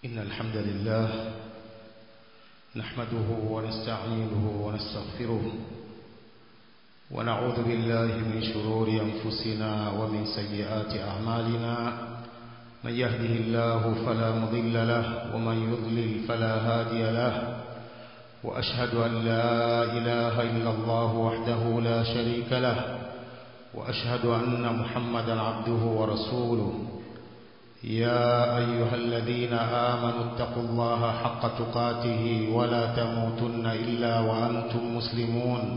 إن الحمد لله نحمده ونستعينه ونستغفره ونعوذ بالله من شرور أنفسنا ومن سيئات أعمالنا من يهده الله فلا مضل له ومن يضلل فلا هادي له وأشهد أن لا إله إلا الله وحده لا شريك له وأشهد أن محمدا عبده ورسوله يا أيها الذين آمنوا اتقوا الله حق تقاته ولا تموتن إلا وأنتم مسلمون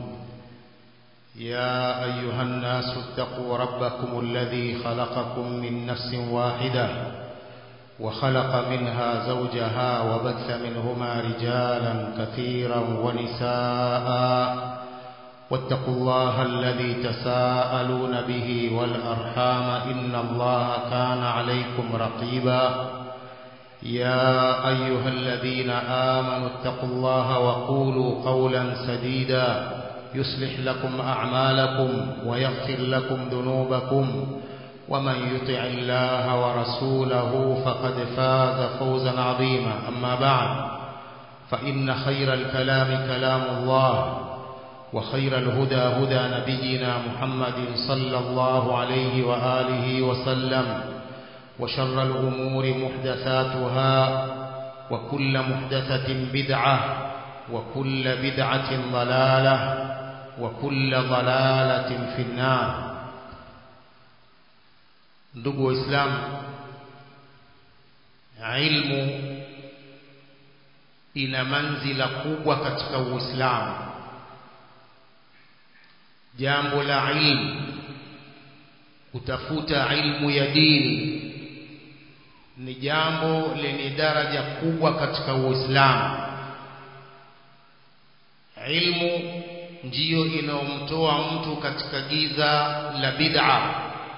يا أيها الناس اتقوا ربكم الذي خلقكم من نفس واحدة وخلق منها زوجها وبث منهما رجالا كثيرا ونساء واتقوا الله الذي تساءلون به والأرحام إن الله كان عليكم رقيبا يا أيها الذين آمنوا اتقوا الله وقولوا قولا سديدا يصلح لكم أعمالكم ويغفر لكم ذنوبكم ومن يطع الله ورسوله فقد فاز فوزا عظيما أما بعد فإن خير الكلام كلام الله وخير الهدى هدى نبينا محمد صلى الله عليه وآله وسلم وشر الأمور محدثاتها وكل محدثة بدعة وكل بدعة ضلالة وكل ضلالة في النار ndugu waislamu ilmu ina manzila kubwa katika uislamu jambo la ilmu kutafuta ilmu ya dini ni jambo lenye daraja kubwa katika uislamu ilmu ndiyo inayomtoa mtu katika giza la bid'a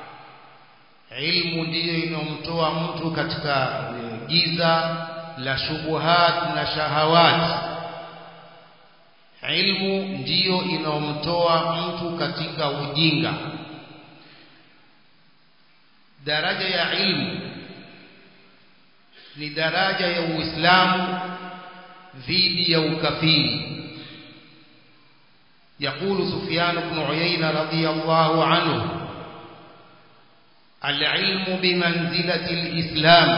ilmu ndiyo inayomtoa mtu katika giza la shubuhat na shahawat ilmu ndiyo inayomtoa mtu katika ujinga daraja ya ilmu ni daraja ya uislamu dhidi ya ukafiri يقول سفيان بن عيينة رضي الله عنه العلم بمنزلة الإسلام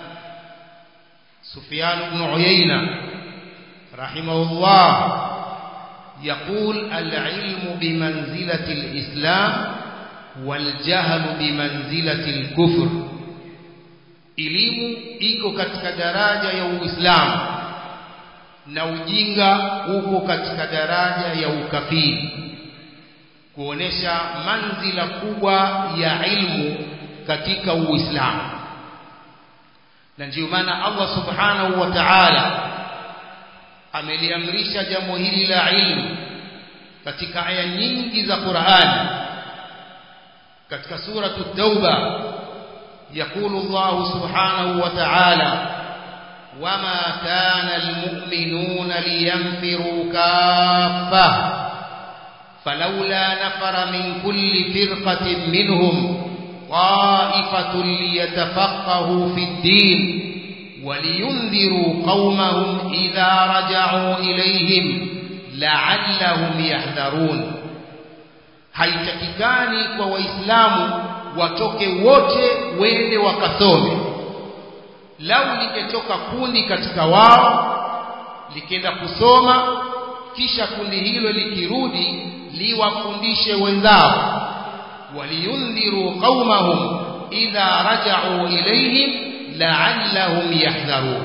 سفيان بن عيينة رحمه الله يقول العلم بمنزلة الإسلام والجهل بمنزلة الكفر elimu iko katika daraja ya Uislamu na ujinga uko katika daraja ya ukafiri kuonesha manzila kubwa ya ilmu katika Uislamu na ndio maana Allah subhanahu wa ta'ala ameliamrisha jambo hili la ilmu katika aya nyingi za Qur'ani katika suratu Tauba يقول الله سبحانه وتعالى وما كان المؤمنون لينفروا كافة فلولا نفر من كل فرقة منهم طائفة ليتفقهوا في الدين ولينذروا قومهم إذا رجعوا إليهم لعلهم يحذرون haitakikani kwa waislamu watoke wote wende wakasome lau lingetoka kundi katika wao likienda kusoma kisha kundi hilo likirudi liwafundishe wenzao waliyundhiru qaumahum idha raja'u ilayhim la'allahum yahdharun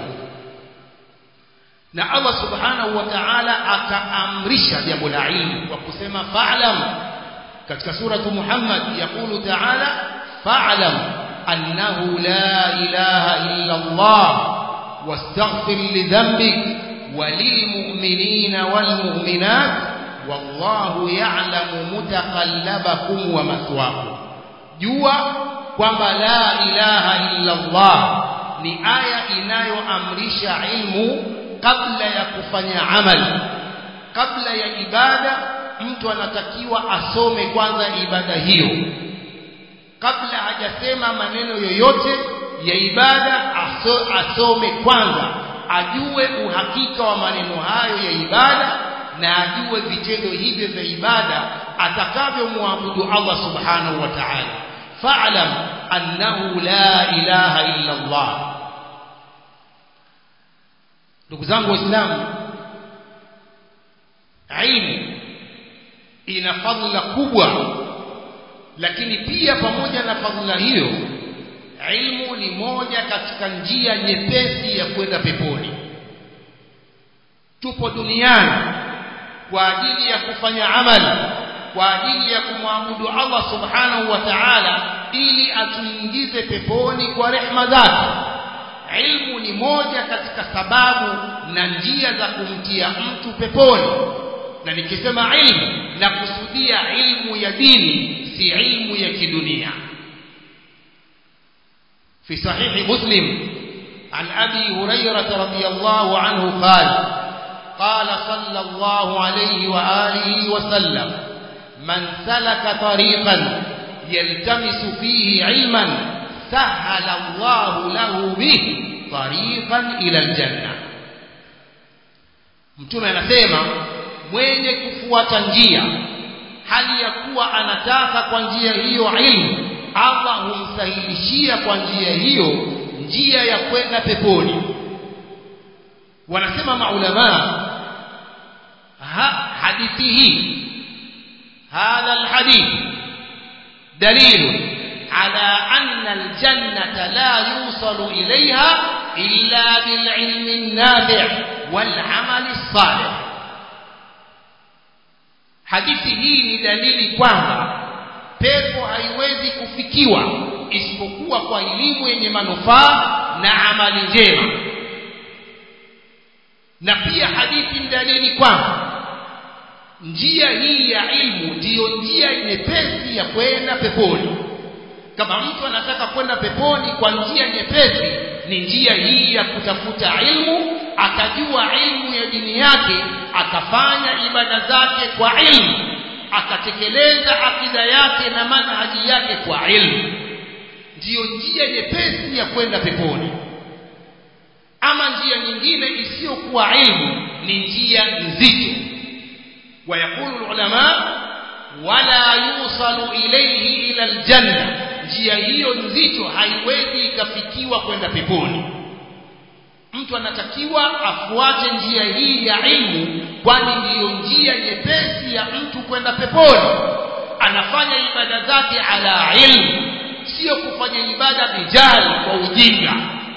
na Allah subhanahu wa ta'ala akaamrisha jambo la ilmu kwa kusema fa'lam katika suratu Muhammad yakulu ta'ala fa'lam annahu la ilaha illa Allah wastaghfir li dhanbik walilmu'minina walmu'minat wallahu ya'lamu mutaqallabakum wa mathwaakum jua kwamba la ilaha illa Allah ni aya inayoamrisha ilmu kabla ya kufanya amali kabla ya ibada mtu anatakiwa asome kwanza ibada hiyo kabla hajasema maneno yoyote ya ibada aso, asome kwanza ajue uhakika wa maneno hayo ya ibada na ajue vitendo hivyo vya ibada atakavyomwabudu Allah subhanahu wa ta'ala fa'lam annahu la ilaha illa Allah ndugu zangu waislamu ilmu ina fadhila kubwa lakini pia pamoja na fadhila hiyo ilmu ni moja katika njia nyepesi ya kwenda peponi tupo duniani kwa ajili ya kufanya amali kwa ajili ya kumwabudu Allah subhanahu wa ta'ala ili atuingize peponi kwa rehma zake ilmu ni moja katika sababu na njia za kumtia mtu peponi na nikisema ilmu na kusudia ilmu ya dini si ilmu ya kidunia في صحيح مسلم عن أبي هريرة رضي الله عنه قال قال صلى الله عليه وآله وسلم من سلك طريقا يلتمس فيه علما سهل الله له به طريقا إلى الجنة mtume anasema mwenye kufuata njia hali ya kuwa anataka kwa njia hiyo ilmu Allah humsahilishia kwa njia hiyo njia ya kwenda peponi wanasema maulama ha, hadithi hii hadha alhadith dalil ala anna aljannata la yusalu ilayha illa bililmi an-nafi' wal-amali as-salih hadithi hii ni dalili kwamba pepo haiwezi kufikiwa isipokuwa kwa elimu yenye manufaa na amali njema na pia hadithi ni dalili kwamba njia hii ya ilmu ndiyo njia nyepesi ya kwenda peponi kama mtu anataka kwenda peponi kwa njia nyepesi ni njia hii ya kutafuta ilmu akajua ilmu ya dini yake akafanya ibada zake kwa ilmu akatekeleza akida yake na manhaji yake kwa ilmu ndiyo njia nyepesi ya kwenda peponi ama njia nyingine isiyokuwa ilmu ni njia nzito wayaqulu ulama wala yusalu ilayhi ila aljanna njia hiyo nzito haiwezi ikafikiwa kwenda peponi mtu anatakiwa afuate njia hii ya ilmu kwani ndiyo njia nyepesi ya mtu kwenda peponi anafanya ibada zake ala ilmu sio kufanya ibada bijali kwa ujinga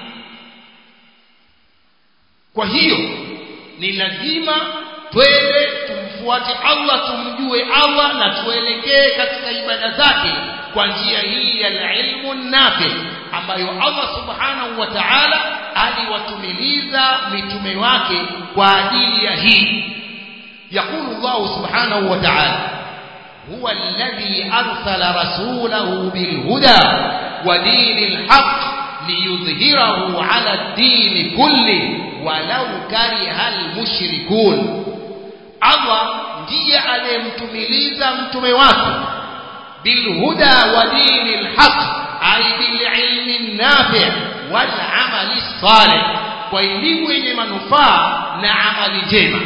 kwa hiyo ni lazima twende tumfuate Allah tumjue Allah na tuelekee katika ibada zake kwa njia hii ya ilmu nafi ambayo Allah subhanahu wa ta'ala aliwatumiliza mitume wake kwa ajili ya hii يقول الله سبحانه وتعالى هو الذي أرسل رسوله بالهدى ودين الحق ليظهره على الدين كله ولو كره المشركون Allah ndiye aliyemtumiliza mtume wake bilhuda wa dini alhaq ay bililmi nafi' wal amali salih kwa elimu yenye manufaa na amali njema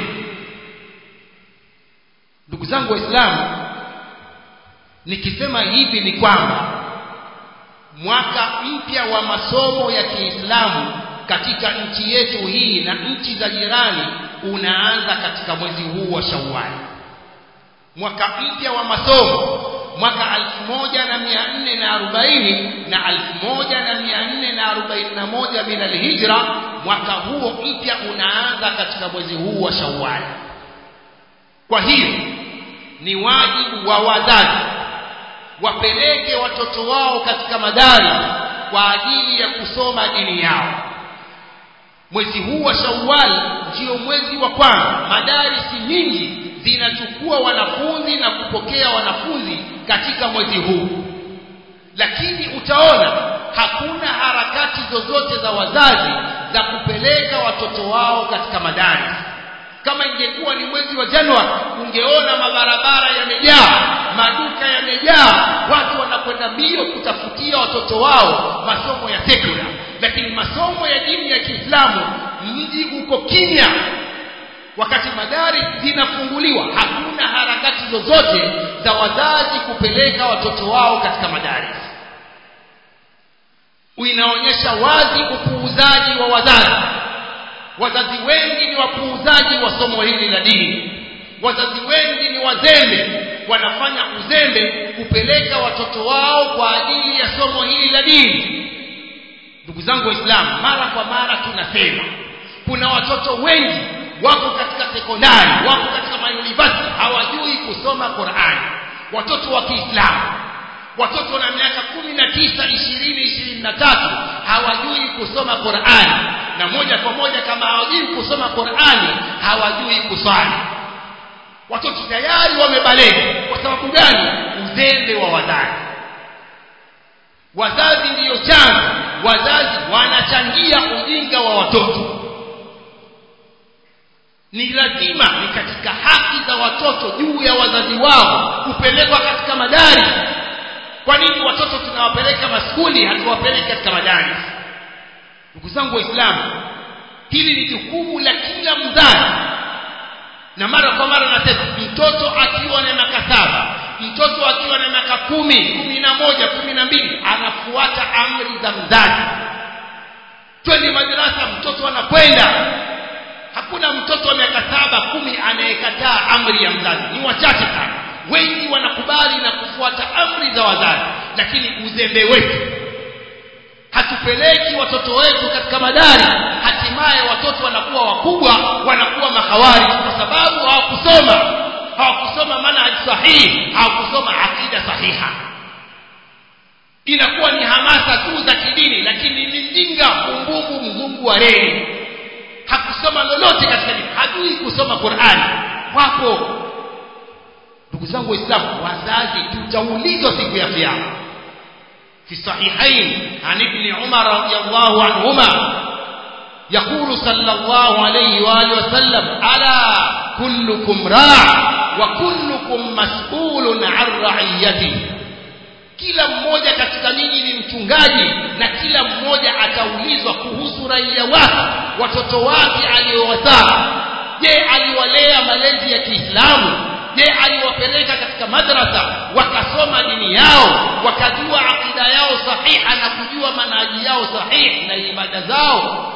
ndugu zangu waislamu nikisema hivi ni kwamba mwaka mpya wa masomo ya Kiislamu katika nchi yetu hii na nchi za jirani unaanza katika mwezi huu wa Shawwal. Mwaka mpya wa masomo mwaka 1440 na 1441 min alhijra, mwaka huo mpya unaanza katika mwezi huu wa Shawwal. Kwa hiyo ni wajibu wa wazazi wapeleke watoto wao katika madari kwa ajili ya kusoma dini yao mwezi huu wa Shawwal ndio mwezi wa kwanza madarisi nyingi zinachukua wanafunzi na kupokea wanafunzi katika mwezi huu lakini utaona hakuna harakati zozote za wazazi za kupeleka watoto wao katika madarisi kama ingekuwa ni mwezi wa Januari ungeona mabarabara yamejaa maduka yamejaa watu wanakwenda mbio kutafutia watoto wao masomo ya sekula lakini masomo ya dini ya Kiislamu mji uko kimya wakati madari zinafunguliwa hakuna harakati zozote za wazazi kupeleka watoto wao katika madaris inaonyesha wazi upuuzaji wa wazazi wazazi wengi ni wapuuzaji wa somo hili la dini wazazi wengi ni wazembe wanafanya uzembe kupeleka watoto wao kwa ajili ya somo hili la dini ndugu zangu waislamu mara kwa mara tunasema kuna watoto wengi wako katika sekondari wako katika mauniversity hawajui kusoma Qur'ani watoto wa Kiislamu watoto na miaka kumi na tisa ishirini ishirini na tatu hawajui kusoma Qur'ani na moja kwa moja kama hawajui kusoma Qur'ani hawajui kuswali watoto tayari wamebaleka kwa sababu gani uzembe wa wazazi wazazi ndiyo chanzo wazazi wanachangia ujinga wa watoto ni lazima ni katika haki za watoto juu ya wazazi wao kupelekwa katika madari kwa nini watoto tunawapeleka maskuli hatuwapeleki katika madari ndugu zangu waislamu hili ni jukumu la kila mzazi na mara kwa mara nasema mtoto akiwa na miaka saba mtoto akiwa na miaka kumi kumi na moja kumi na mbili anafuata amri za mzazi twende madarasa mtoto anakwenda hakuna mtoto wa miaka saba kumi anayekataa amri ya mzazi ni wachache sana wengi wanakubali na kufuata amri za wazazi lakini uzembe wetu hatupeleki watoto wetu katika madari hatimaye watoto wanakuwa wakubwa wanakuwa mahawari kwa sababu hawakusoma hawakusoma manhaj sahihi hawakusoma akida sahiha inakuwa ni hamasa tu za kidini lakini ni mjinga mbumbumbu mzungu wa reli hakusoma lolote katika dini hajui kusoma Qur'ani wapo ndugu zangu waislamu wazazi tutaulizwa siku ya kiyama في الصحيحين عن ابن عمر رضي الله عنهما يقول صلى الله عليه وآله وسلم ألا كلكم راع وكلكم مسؤول عن رعيته kila mmoja katika nyinyi ni mchungaji na kila mmoja ataulizwa kuhusu raia wake watoto wake aliowazaa je aliwalea malezi ya Kiislamu je aliwapeleka katika madrasa wakasoma dini yao wakajua akida yao sahiha na kujua manaji yao sahihi na ibada zao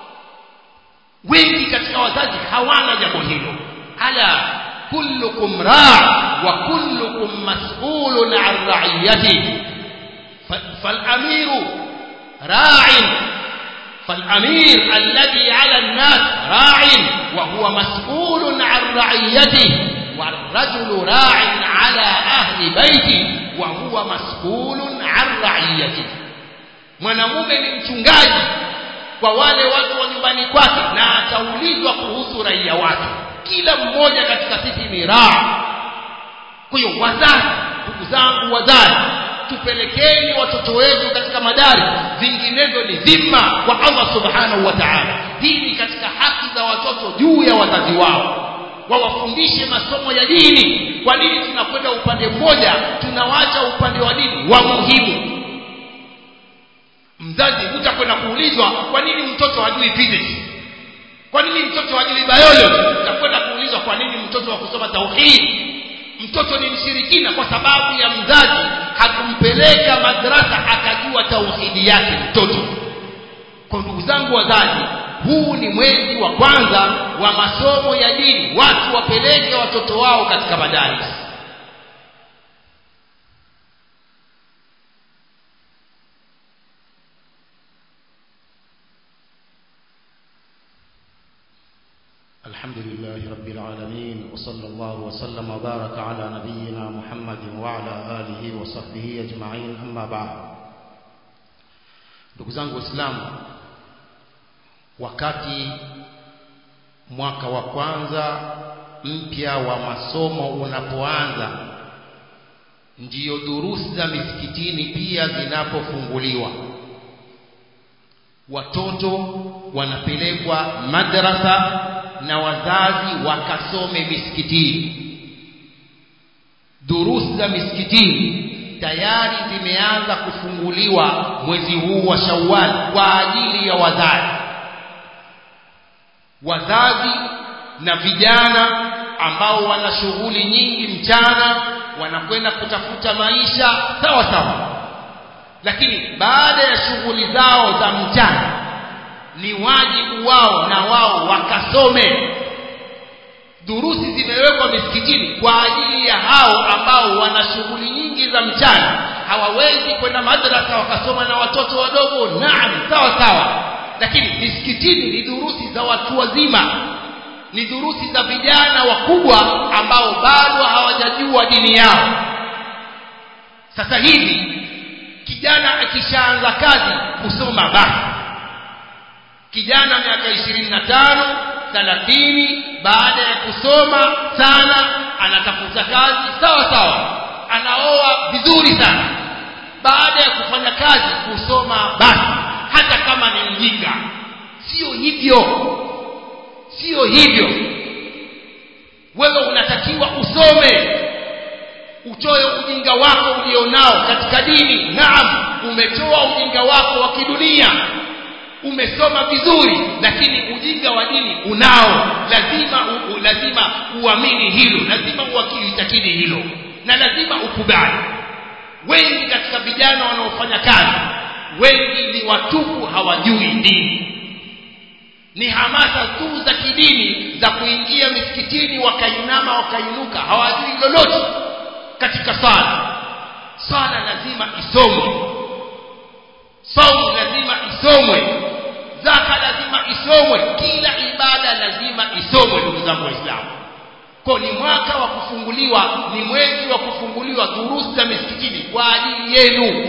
wengi katika wazazi hawana jambo hilo ala kullukum raa wa kullukum mas'ulun an ra'iyati فالامير راع فالامير الذي على الناس راع وهو مسؤول عن رعيته والرجل راع على أهل بيته وهو مسؤول عن رعيته mwanamume ni mchungaji kwa wale watu wa nyumbani kwake na ataulizwa kuhusu raia wake kila mmoja katika sisi ni raa kwa hiyo wazazi ndugu zangu wazazi tupelekeni watoto wetu katika madari vinginevyo ni dhima kwa Allah subhanahu wa ta'ala hii ni katika haki za watoto juu ya wazazi wao wawafundishe masomo ya dini kwa nini tunakwenda upande mmoja tunawacha upande wa dini wa muhimu mzazi utakwenda kuulizwa kwa nini mtoto hajui physics kwa nini mtoto hajui biology utakwenda kuulizwa kwa nini mtoto wa kusoma tauhid mtoto ni mshirikina kwa sababu ya mzazi hakumpeleka madrasa akajua tauhidi yake mtoto kwa ndugu zangu wazazi huu ni mwezi wa kwanza wa masomo ya dini watu wapeleke watoto wao katika madaris الحمد لله رب العالمين وصلى الله وسلم وبارك على نبينا محمد وعلى آله وصحبه أجمعين أما بعد ndugu zangu waislamu wakati mwaka wa kwanza mpya wa masomo unapoanza ndiyo durusi za misikitini pia zinapofunguliwa watoto wanapelekwa madrasa na wazazi wakasome misikitini durusi za misikitini tayari zimeanza kufunguliwa mwezi huu wa Shawwal kwa ajili ya wazazi wazazi na vijana ambao wana shughuli nyingi mchana wanakwenda kutafuta maisha sawa sawa lakini baada ya shughuli zao za mchana ni wajibu wao na wao wakasome durusi zimewekwa misikitini kwa ajili ya hao ambao wana shughuli nyingi za mchana hawawezi kwenda madrasa wakasoma na watoto wadogo naam sawa sawa lakini misikitini ni durusi za watu wazima ni durusi za vijana wakubwa ambao bado hawajajua dini yao sasa hivi kijana akishaanza kazi kusoma basi kijana miaka ishirini na tano thalathini baada ya kusoma sana anatafuta kazi sawa sawa anaoa vizuri sana baada ya kufanya kazi kusoma basi hata kama ni mjinga sio hivyo sio hivyo wewe unatakiwa usome utoe ujinga wako ulionao katika dini naam umetoa ujinga wako wa kidunia umesoma vizuri lakini ujinga wa dini unao lazima u, u, lazima uamini hilo lazima uitakidi hilo na lazima ukubali wengi katika vijana wanaofanya kazi wengi ni watupu hawajui dini ni hamasa tu za kidini za kuingia misikitini wakainama wakainuka hawajui lolote katika sala sala lazima isomwe saumu lazima isomwe zaka lazima isomwe kila ibada lazima isomwe ndugu zangu waislamu kwa ni mwaka wa kufunguliwa ni mwezi wa kufunguliwa durusi za misikitini kwa ajili yenu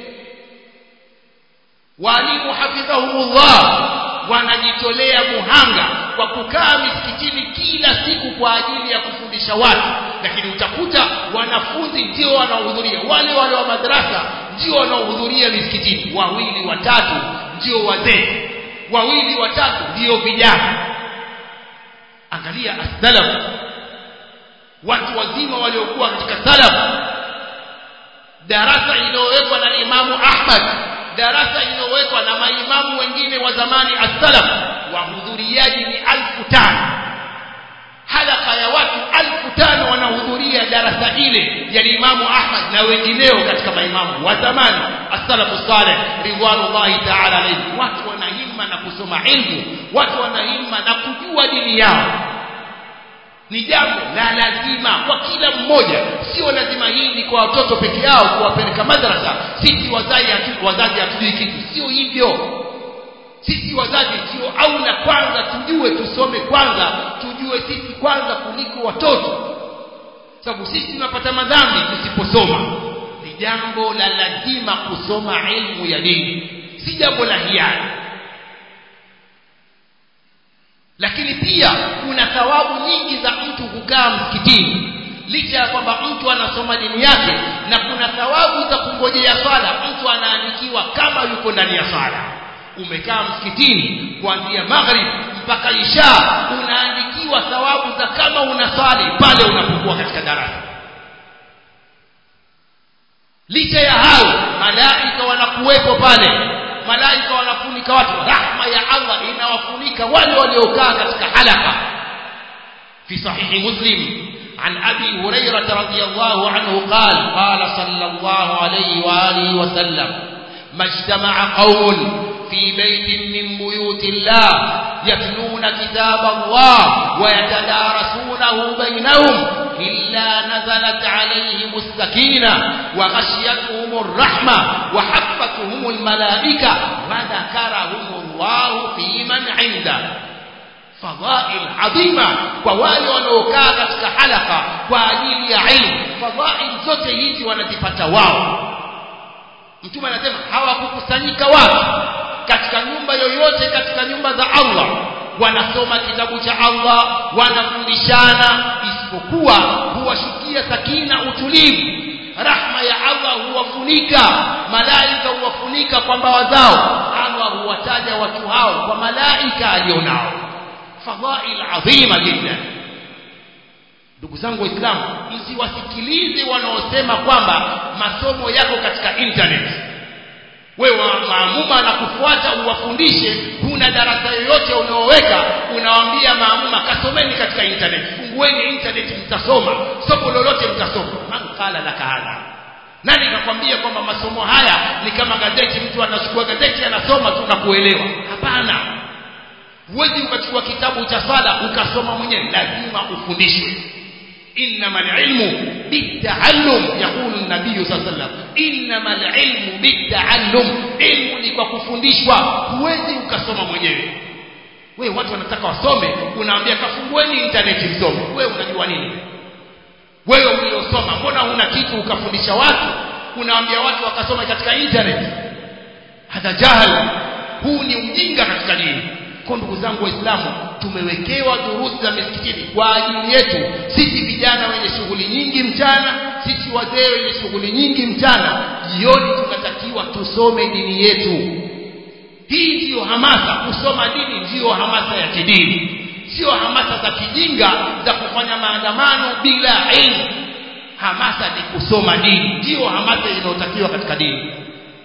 walimu hafidhahumullah wanajitolea muhanga kwa kukaa misikitini kila siku kwa ajili ya kufundisha watu lakini utakuta wanafunzi ndio wanaohudhuria wale wale wa madrasa ndio wanaohudhuria misikitini wawili watatu ndio wazee wawili watatu ndio vijana angalia as-salaf watu wazima waliokuwa katika salaf darasa iliyowekwa na Imamu Ahmad darasa iliyowekwa na maimamu wengine wa zamani as-salaf wahudhuriaji ni alfu tano halaka ya watu alfu tano wanahudhuria darasa ile ya Imamu Ahmad na wengineo katika maimamu wa zamani as-salafu salih ridwanullahi ta'ala alayhi watu wanahimma na kusoma ilmu watu wanahimma na kujua dini yao ni jambo la lazima kwa kila mmoja sio lazima hii ni kwa watoto peke yao kuwapeleka madrasa sisi wazazi hatu, wazazi hatujui kitu sio hivyo sisi wazazi ndio aula kwanza tujue tusome kwanza tujue sisi kwanza kuliko watoto sababu sisi tunapata madhambi tusiposoma ni jambo la lazima kusoma ilmu ya dini si jambo la hiari lakini pia kuna thawabu nyingi za mtu kukaa msikitini licha ya kwamba mtu anasoma dini yake na kuna thawabu za kungojea swala mtu anaandikiwa kama yuko ndani ya swala umekaa msikitini kuanzia maghrib mpaka isha unaandikiwa thawabu za kama unaswali pale unapokuwa katika darasa licha ya hayo malaika wanakuwepo pale malaika wanafunika watu rahma ya Allah inawafunika wale waliokaa katika halaka fi sahihi muslim عن أبي هريرة رضي الله عنه قال قال صلى الله عليه وآله وسلم ما اجتمع قوم في بيت من بيوت الله يتلون كتاب الله ويتدارسونه بينهم إلا نزلت عليهم السكينة وغشيتهم الرحمة وحفتهم الملائكة وذكرهم الله في من عنده fadhail adhima kwa wale wanaokaa katika halaka kwa ajili ya ilmu fadhail zote hizi wanazipata wao mtume anasema hawakukusanyika watu katika nyumba yoyote katika nyumba za Allah wanasoma kitabu cha Allah wanafundishana isipokuwa huwashukia sakina utulivu rahma ya Allah huwafunika malaika huwafunika kwa mbawa zao Allah huwataja watu hao kwa malaika alionao fadhail adhima jiddan ndugu zangu waislamu msiwasikilize wanaosema kwamba masomo yako katika internet wewe maamuma anakufuata uwafundishe huna darasa yoyote unaoweka unawaambia maamuma kasomeni katika internet fungueni internet mtasoma somo lolote mtasoma man qala laka hadha nani kakwambia kwamba masomo haya ni kama gazeti mtu anachukua gazeti anasoma tu na kuelewa hapana huwezi ukachukua kitabu cha sala ukasoma mwenyewe lazima ufundishwe إنما العلم بالتعلم يقول النبي صلى الله عليه وسلم إنما العلم بالتعلم علم ni kwa kufundishwa huwezi ukasoma mwenyewe wewe watu wanataka wasome unaambia kafungueni intaneti msome wewe unajua nini wewe uliosoma mbona huna kitu ukafundisha watu unaambia watu wakasoma katika internet hadha jahal huu ni ujinga katika dini kwa ndugu zangu waislamu tumewekewa durusi za misikitini kwa ajili yetu sisi vijana wenye shughuli nyingi mchana sisi wazee wenye shughuli nyingi mchana jioni tunatakiwa tusome dini yetu hii ndiyo hamasa kusoma dini ndiyo hamasa ya kidini sio hamasa za kijinga za kufanya maandamano bila ilmu hamasa ni kusoma dini ndiyo hamasa inayotakiwa katika dini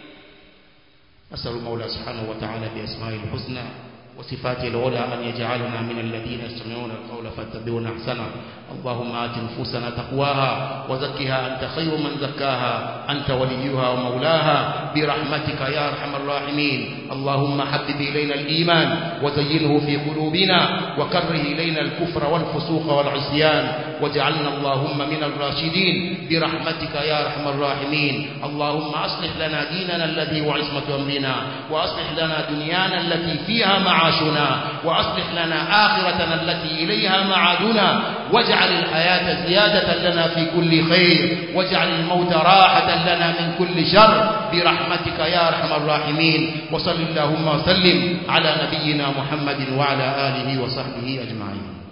أسأل المولى سبحانه وتعالى بأسمائه الحسنى وصفاته العلى أن يجعلنا من الذين يستمعون القول فاتبعون أحسنه اللهم آت نفوسنا تقواها وزكها أنت خير من زكاها أنت وليها ومولاها برحمتك يا أرحم الراحمين اللهم حبب إلينا الإيمان وزينه في قلوبنا وكره إلينا الكفر والفسوق والعصيان واجعلنا اللهم من الراشدين برحمتك يا أرحم الراحمين اللهم أصلح لنا ديننا الذي هو عصمة أمرنا وأصلح لنا دنيانا التي فيها معاشنا وأصلح لنا آخرتنا التي إليها معادنا واجعل الحياة زيادة لنا في كل خير واجعل الموت راحة لنا من كل شر برحمتك يا أرحم الراحمين وصل اللهم وسلم على نبينا محمد وعلى آله وصحبه أجمعين